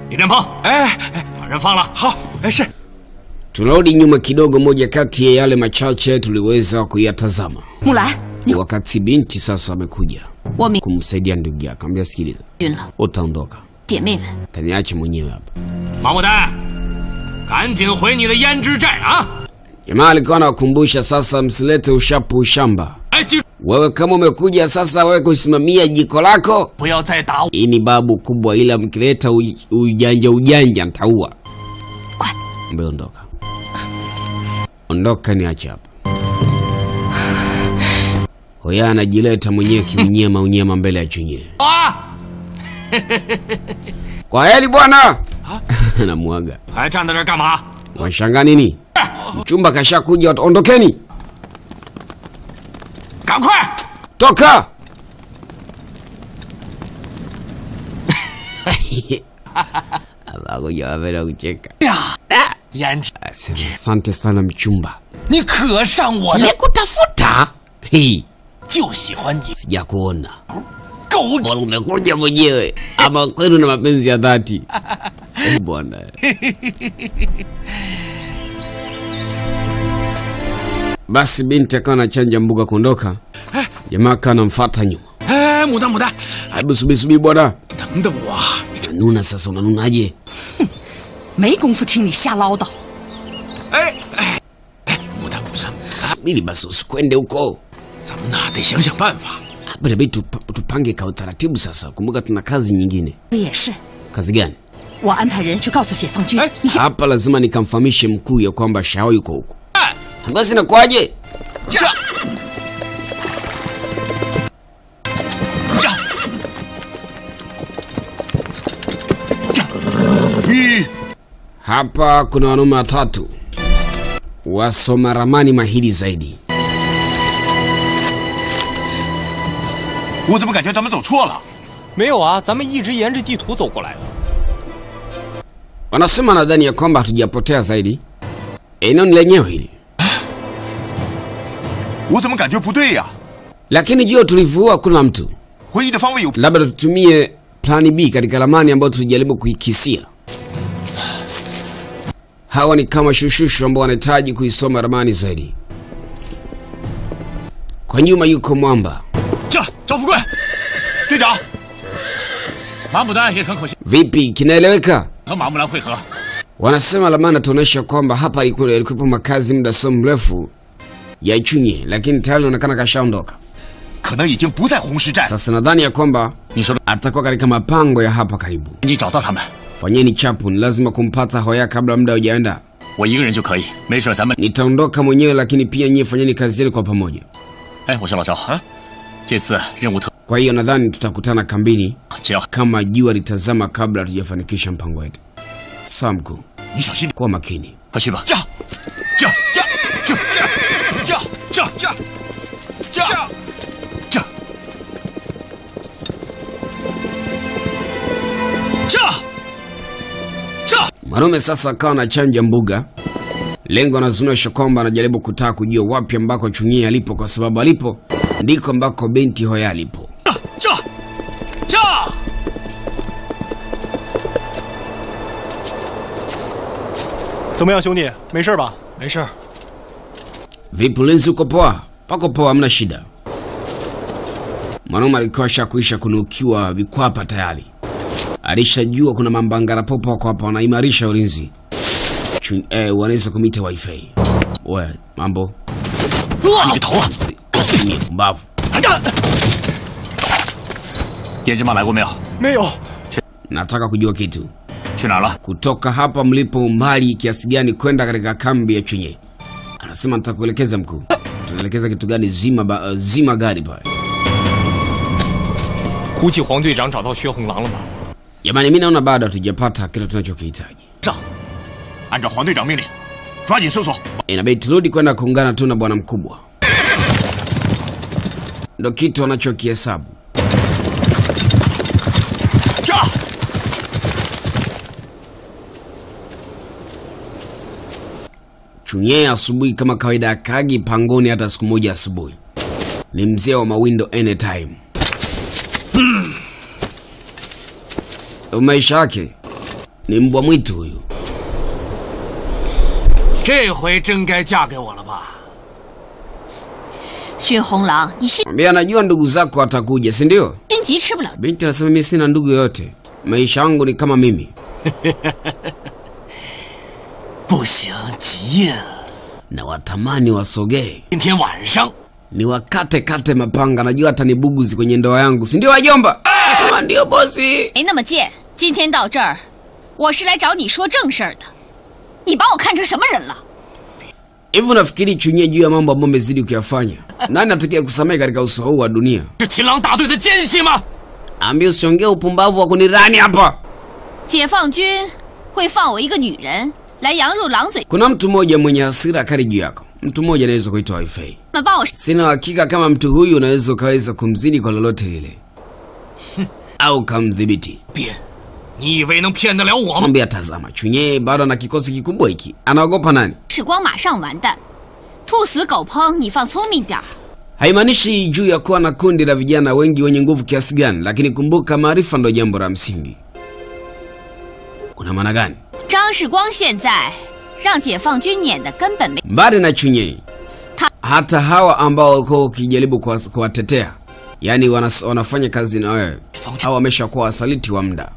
李连鹏， 哎， 把人放了。 好，哎是， Tunarudi nyuma kidogo, moja kati ya yale machache tuliweza kuyatazama 木兰，你 wakati binti sasa amekuja 我明 kumsaidia ndugu yake, ambia sikiliza, 晕了， utaondoka, 姐妹们， taniache mwenyewe hapa. 马牡丹，赶紧回你的胭脂寨啊！ Jamaa alikuwa anawakumbusha sasa, msilete ushapu ushamba. 哎，记住 Wewe kama umekuja sasa wewe kusimamia jiko lako, 不要再打我。 hii ni babu kubwa, ila mkileta uj- ujanja ujanja ntaua. Mbe ondoka, ondoka, niache hapa. Hoya anajileta mwenyewe kiunyema unyema mbele ya chunye. 啊！ Kwa heri bwana, namwaga. 还站在这儿干嘛？ Washangaa nini? Mchumba kashakuja, watu- ondokeni, 赶快！ toka. Akuja wapenda kucheka. 胭脂， Asante sana mchumba. 你可上我的， Nikutafuta hii 就喜欢你 sijakuona, 狗 bora umekuja mwenyewe ama kwenu na mapenzi ya dhati Eh, bwana. Basi binti akawa anachanja mbuga kuondoka, jamaa akawa anamfuata nyuma. 哎，牡丹牡丹， Hebu subiri subiri bwana, 等等我，你这， unanuna sasa, unanunaje? 没工夫听你瞎唠叨。 哎哎哎，牡丹不是， Subiri basi, usikwende huko. 咱们呐得想想办法。 Hapa inabidi tupa- tupange kwa utaratibu sasa. Kumbuka tuna kazi nyingine. 也是， Kazi gani? 我安排人去告诉解放军哎， 你先 Hapa lazima nikamfahamishe mkuu ya kwamba Shao yuko huko. Basi nakwaje? 这，这，这，一， Hapa kuna wanaume watatu wasoma ramani mahiri zaidi. 我怎么感觉咱们走错了？ 没有啊，咱们一直沿着地图走过来的。 Wanasema nadhani ya kwamba hatujapotea zaidi. Eneo ni lenyewe hili, 我怎么感觉不对呀、 lakini juu ya utulivu huu hakuna mtu. 回忆的方位有 Labda tutumie plani B katika ramani ambayo tulijaribu kuikisia. Hawa ni kama shushushu ambao wanahitaji kuisoma ramani zaidi. Kwa nyuma yuko mwamba. 这赵富贵， 队长， 马牡丹也很可惜 Vipi, kinaeleweka? 和马木兰会合。 Wanasema ramani tuonyesha kwamba hapa ilikuwa ilikuwepo makazi muda sio mrefu ya Ichunye, lakini tayari inaonekana kashaondoka. 可能已经不在红石寨。 Sasa nadhani ya kwamba 你说的， atakuwa katika mapango ya hapa karibu. 你找到他们， Fanyeni chapu, ni lazima kumpata Hoya kabla muda hujaenda. 我一个人就可以，没事咱们。 Nitaondoka mwenyewe, lakini pia nyie fanyeni kazi yenu kwa pamoja. 哎，我说老赵，啊，这次任务特， Kwa hiyo nadhani tutakutana kambini 只要 kama jua litazama kabla hatujafanikisha mpango wetu. Sawa mkuu, 你小心点， kuwa makini. 快去吧。 驾这驾驾驾这驾驾！ 这这这， Mwanaume sasa akawa anachanja mbuga. Lengo anazunisha kwamba anajaribu kutaka kujua wapi ambako Chunyia alipo, kwa sababu alipo ndiko ambako binti Hoya alipo. 这这， 怎么样，兄弟？没事吧？ 没事儿。 Vipi ulinzi, uko poa? Pako poa, hamna shida. Mwanaume alikuwa ashakuisha kunukiwa vikwapa tayari, alishajua kuna mambangara popo wako hapa wanaimarisha ulinzi. Chun- Eh, wanaweza kumita wifi. We, mambo 你个头啊！ Chunyia, pumbavu. 胭脂妈来过没有？ 没有。 Nataka kujua kitu 去哪儿了？ kutoka hapa mlipo umbali kiasi gani kwenda katika kambi ya Chunye? Anasema nitakuelekeza mkuu. Tunaelekeza kitu gani? Zima ba, uh, zima gari pale. 估计黄队长找到薛红狼了吧？ Jamani, mimi naona bado hatujapata kile tunachokihitaji. 上，按照黄队长命令，抓紧搜索。 Inabidi turudi kwenda kuungana tu na bwana mkubwa, ndo kitu anachokihesabu. 驾！ Chunye asubuhi kama kawaida, akagi pangoni hata siku moja asubuhi. Ni mzee wa mawindo anytime. Ndo maisha yake. ni mbwa mwitu huyu. 这回真该嫁给我了吧？ 薛红狼，你心 Mwambia anajua ndugu zako watakuja, si ndio? 心急吃不了。 Binti anasema mimi sina ndugu yoyote, maisha yangu ni kama mimi. 不行，急呀！ na watamani wasogee 今天晚上 ni wakate kate mapanga, najua hata ni buguzi kwenye ndoa yangu, si ndio wajomba? Kama ndio bosi. 没那么贱。今天到这儿，我是来找你说正事儿的。你把我看成什么人了？ Hivi unafikiri chunyie juu ya mambo ambayo umezidi kuyafanya? Nani atakaye kusamehe katika uso huu wa dunia? 是秦狼大队的奸细吗？ Ambia usiongee upumbavu wa kunirani hapa. 解放军会放我一个女人来羊入狼嘴？ Kuna mtu mmoja mwenye hasira kali juu yako. Mtu mmoja anaweza kuitwa Waifei. 们把我 Sina uhakika kama mtu huyu unaweza ukaweza kumzidi kwa lolote lile au kamdhibiti. 编，你以为能骗得了我吗？ Mwambia tazama, Chunye bado ana kikosi kikubwa hiki, anaogopa nani? 时光马上完蛋，兔死狗烹，你放聪明点儿。 Haimaanishi juu ya kuwa na kundi la vijana wengi wenye nguvu kiasi gani, lakini kumbuka, maarifa ndo jambo la msingi. Kuna maana gani? 张世光现在让解放军撵得根本没。 Mbali na Chunye, Ta- hata hawa ambao walikuwa ukijaribu kuwa- kuwatetea, yaani wanas, wanafanya kazi na wewe, hawa wameshakuwa wasaliti wa muda.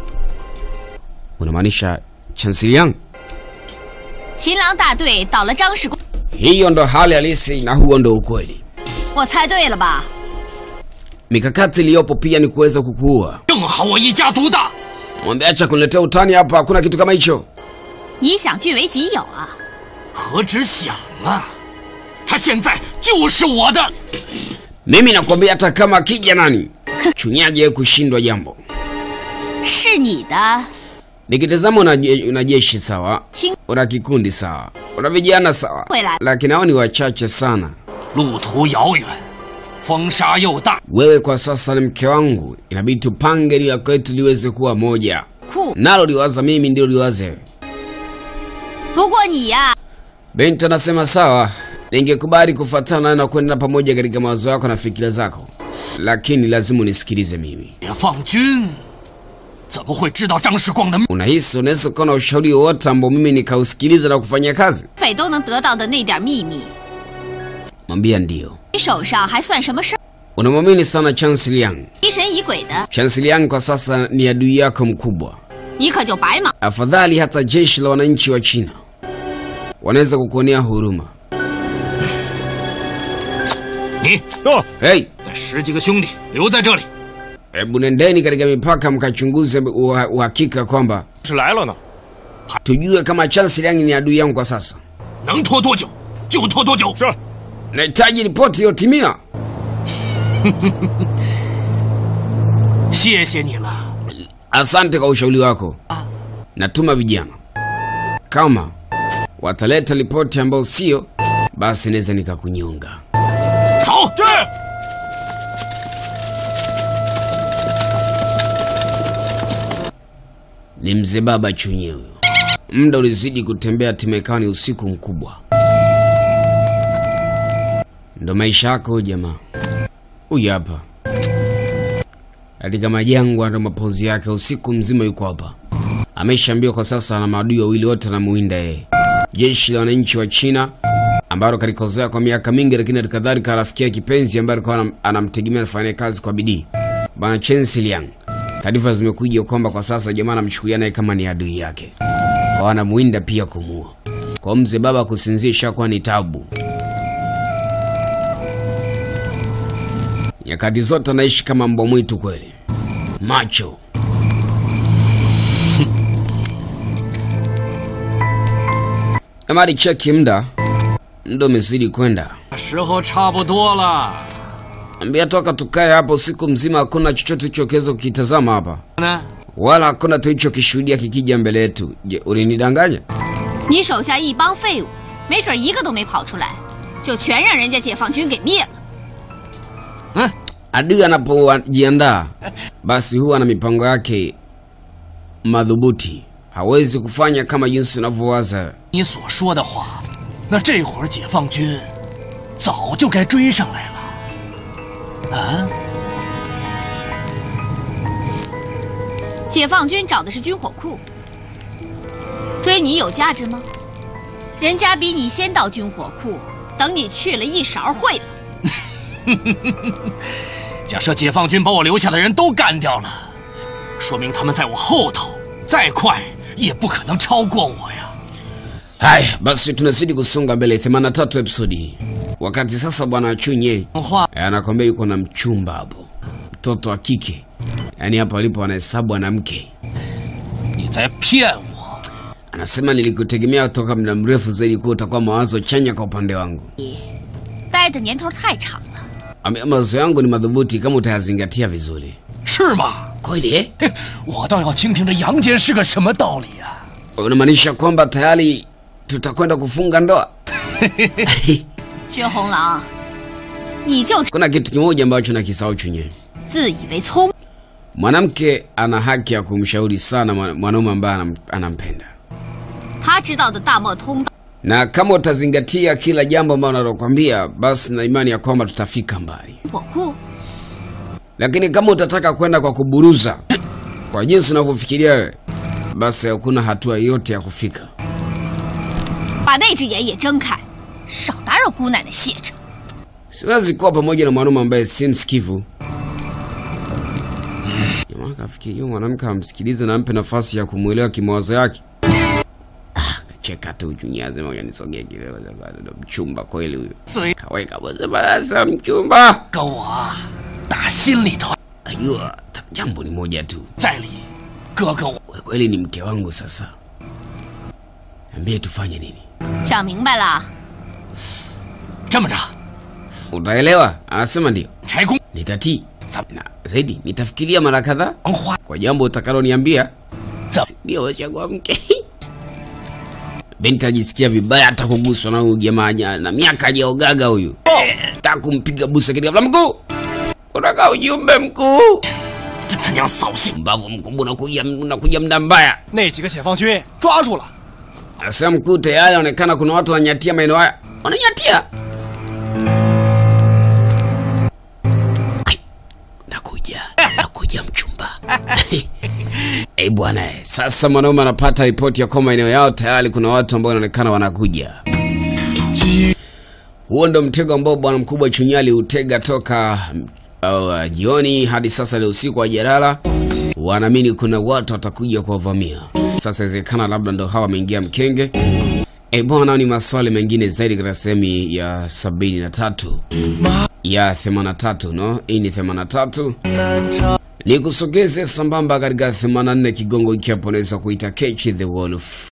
Unamaanisha Chancellor? 秦狼大队倒了张世光， Hiyo ndo hali halisi na huo ndo ukweli. 我猜对了吧？ Mikakati iliyopo pia ni kuweza kukuua. 正好我一家独大， Mwambie acha kuniletea utani hapa, hakuna kitu kama hicho. 你想据为己有啊？ 何止想啊！他现在就是我的。 Mimi nakwambia hata kama akija nani, chunyaje kushindwa jambo. 是你的， Nikitazama una, je- una jeshi sawa, 亲 una kikundi sawa, una vijana sawa, Kwela. lakini hao ni wachache sana. 路途遥远，风沙又大， Wewe kwa sasa ni mke wangu, inabidi tupange lila kwetu liweze kuwa moja, 酷。 nalo liwaza mimi ndio liwaze wewe. 不过你呀、 Binti anasema sawa, ningekubali kufuatana nawe na kwenda pamoja katika mawazo yako na fikira zako, lakini lazima unisikilize mimi. 解放军怎么会知道张世光的秘？ Unahisi unaweza kuwa na ushauri wowote ambao mimi nikausikiliza na kufanyia kazi? 匪都能得到的那点秘密， Mwambia ndio. 你手上还算什么事儿？ Unamwamini sana Chancellor Yang. 疑神疑鬼的， Chancellor Yang kwa sasa ni adui yako mkubwa. 你可就白忙。 Afadhali hata jeshi la wananchi wa China wanaweza kukuonea huruma. 你到 Hey, 带十几个兄弟留在这里， hebu nendeni katika mipaka mkachunguze uha- uhakika kwamba 是来了呢。 tujue kama Chancellor Yang ni adui yangu kwa sasa. 能拖多久就拖多久。 是， Nahitaji ripoti iliyotimia. 谢谢你了， Asante kwa ushauri wako. Natuma vijana, kama wataleta ripoti ambayo sio, basi naweza nikakunyonga. 走。这 Ni mzee baba chunye huyo. Muda ulizidi kutembea, timekani usiku mkubwa. Ndo maisha yako huyu jamaa. Huyu hapa katika majangwa, ndo mapozi yake. Usiku mzima yuko hapa, ameshaambiwa kwa sasa na maadui wawili wote anamuinda yeye, jeshi la wananchi wa China ambalo kalikozea kwa miaka mingi, lakini halikadhalika rafiki yake kipenzi ambaye alikuwa anam- anamtegemea anafanya kazi kwa bidii, bwana Chen Siliang. Taarifa zimekuja kwamba kwa sasa jamaa anamchukulia naye kama ni adui yake, kwa anamuinda pia kumuua. Kwa mzee baba kusinzia ishakuwa ni tabu. Nyakati zote anaishi kama mbwa mwitu kweli, macho kama alicheki muda, muda umezidi kwenda. 时候差不多了。 Ambia toka tukae hapo usiku mzima, hakuna chochote tulichoweza kukitazama hapa, 呢？ wala hakuna tulichokishuhudia kikija mbele yetu. Je, ulinidanganya? 你手下一帮废物，没准一个都没跑出来，就全让人家解放军给灭了。 Adui anapojiandaa basi huwa na mipango yake madhubuti, hawezi kufanya kama jinsi unavyowaza. 你所说的话，那这会儿解放军早就该追上来了。啊， 解放军找的是军火库， 追你有价值吗？人家比你先到军火库，等你去了一勺烩了。 假设解放军把我留下的人都干掉了，说明他们在我后头，再快也不可能超过我呀。 Haya basi, tunazidi kusonga mbele. 83 episodi. Wakati sasa bwana Chunye 话 eh, anakwambia yuko na mchumba hapo, mtoto wa kike, yaani hapa alipo anahesabu anamke. 你在骗我， Anasema nilikutegemea toka muda mrefu zaidi kuwa utakuwa mawazo chanya kwa upande wangu. 待的年头太长了。 Ame- Mawazo yangu ni madhubuti kama utayazingatia vizuri. 是吗？ Kweli eh? 嘿我倒要听听这杨坚是个什么道理呀、 Unamaanisha kwamba tayari tutakwenda kufunga ndoa? 薛红狼，你就 Kuna kitu kimoja ambacho nakisahau Chunye. 自以为聪， Mwanamke ana haki ya kumshauri sana mwa- mwanaume ambaye anam, anampenda, 他知道的大漠通道， na kama utazingatia kila jambo ambalo nalokwambia, basi na imani ya kwamba tutafika mbali. 火库 Lakini kama utataka kwenda kwa kuburuza, kwa jinsi unavyofikiria wewe, basi hakuna hatua yoyote ya kufika. 把那只眼也睁开，少打扰姑奶奶歇着。 Siwezi kuwa pamoja na mwanaume ambaye si msikivu. Jamaa kafikia hiyo mwanamke amsikilize na ampe nafasi ya kumwelewa kimawazo yake. Ah, kacheka tu chunyaze moja nisogee kidogo sasa ndo mchumba kweli huyo. 嘴 Kaweka bose basa mchumba. 跟我啊打心里头 Ajua ta- jambo ni moja tu. 在理，哥哥我 Wewe kweli ni mke wangu sasa. Niambie tufanye nini? 想明白了， 这么着， Utaelewa? Anasema ndio. 柴公 Nitatii. Na zaidi nitafikiria mara kadhaa 王花 kwa jambo utakaloniambia. Za- Ndio chagua mke. Binti ajisikia vibaya hata kuguswa na huyu jamaa ja- na miaka hajaogaga huyu. Nataka kumpiga busa katika ghafla mkuu. Unataka ujumbe mkuu. 这他娘扫兴！ Mbavu mkubwa unakuja unakuja mda mbaya. 那几个解放军抓住了， Sasa mkuu tayari anaonekana kuna watu wananyatia maeneo haya. Wananyatia. Ai, Nakuja, nakuja mchumba. Eh bwana, eh, sasa mwanaume anapata ripoti ya kwamba eneo yao tayari kuna watu ambao wanaonekana wanakuja. Huo ndo mtego ambao bwana mkubwa Chunyali hutega toka uh, jioni hadi sasa ni usiku wa jalala. Wanaamini kuna watu watakuja kuwavamia. Sasa inawezekana labda ndo hawa wameingia mkenge. E bwana, ni maswali mengine zaidi katika sehemu ya sabini na tatu ya 83 no, hii ni 83 ni kusogeze sambamba katika 84 kigongo ikiwa unaweza kuita Catch the Wolf.